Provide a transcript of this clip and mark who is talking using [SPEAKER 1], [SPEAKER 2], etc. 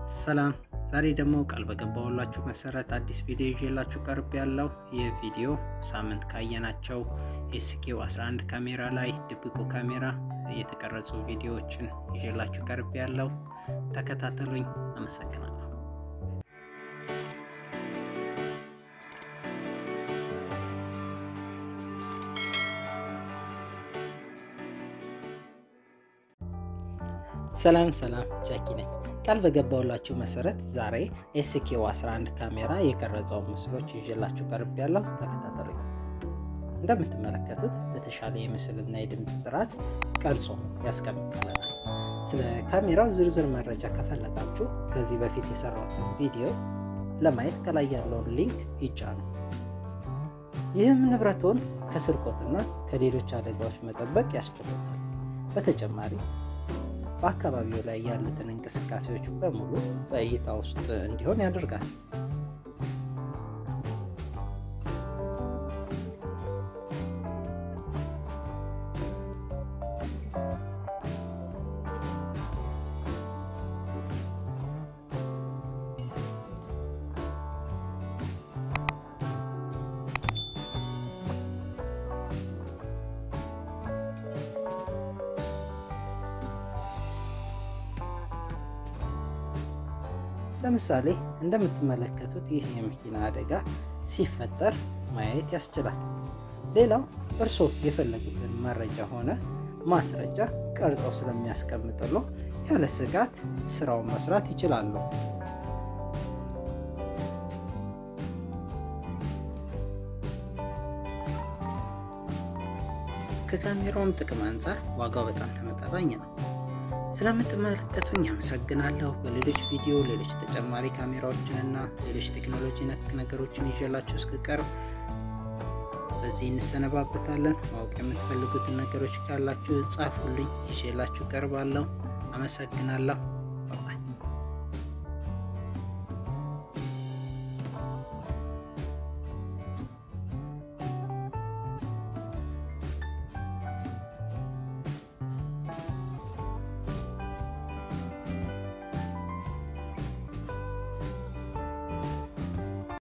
[SPEAKER 1] ሰላም ዛሬ ደግሞ ቃል በገባሁላችሁ መሰረት አዲስ ቪዲዮ ይዤላችሁ ቀርብ ያለው ይህ ቪዲዮ ሳምንት ካየናቸው ኤስኬው 11 ካሜራ ላይ ድብቁ ካሜራ የተቀረጹ ቪዲዮዎችን ይዤላችሁ ቀርብ ያለው ተከታተሉኝ። አመሰግናለሁ። ሰላም ሰላም፣ ጃኪ ነኝ። ቃል በገባሁላችሁ መሰረት ዛሬ ኤስኬው 11 ካሜራ የቀረጸውን ምስሎች ይዤላችሁ ቀርብ ያለው ተከታተሉኝ። እንደምትመለከቱት በተሻለ የምስልና የድምፅ ጥራት ቀርጾ ያስቀምጥልናል። ስለ ካሜራው ዝርዝር መረጃ ከፈለጋችሁ ከዚህ በፊት የሰራሁትን ቪዲዮ ለማየት ከላይ ያለውን ሊንክ ይጫኑ። ይህም ንብረቶን ከስርቆትና ከሌሎች አደጋዎች መጠበቅ ያስችሉታል። በተጨማሪ በአካባቢው ላይ ያሉትን እንቅስቃሴዎች በሙሉ በእይታ ውስጥ እንዲሆን ያደርጋል። ለምሳሌ እንደምትመለከቱት ይህ የመኪና አደጋ ሲፈጠር ማየት ያስችላል። ሌላው እርስዎ የፈለጉትን መረጃ ሆነ ማስረጃ ቀርጸው ስለሚያስቀምጥሎ ያለ ስጋት ስራውን መስራት ይችላሉ። ከካሜራውም ጥቅም አንጻር ዋጋው በጣም ተመጣጣኝ ነው። ስለምትመለከቱኝ አመሰግናለሁ። በሌሎች ቪዲዮ ሌሎች ተጨማሪ ካሜራዎችን እና ሌሎች ቴክኖሎጂ ነክ ነገሮችን ይዤላችሁ እስክቀርብ በዚህ እንሰነባበታለን። ማወቅ የምትፈልጉትን ነገሮች ካላችሁ ጻፉልኝ፣ ይዤላችሁ ቀርባለሁ። አመሰግናለሁ።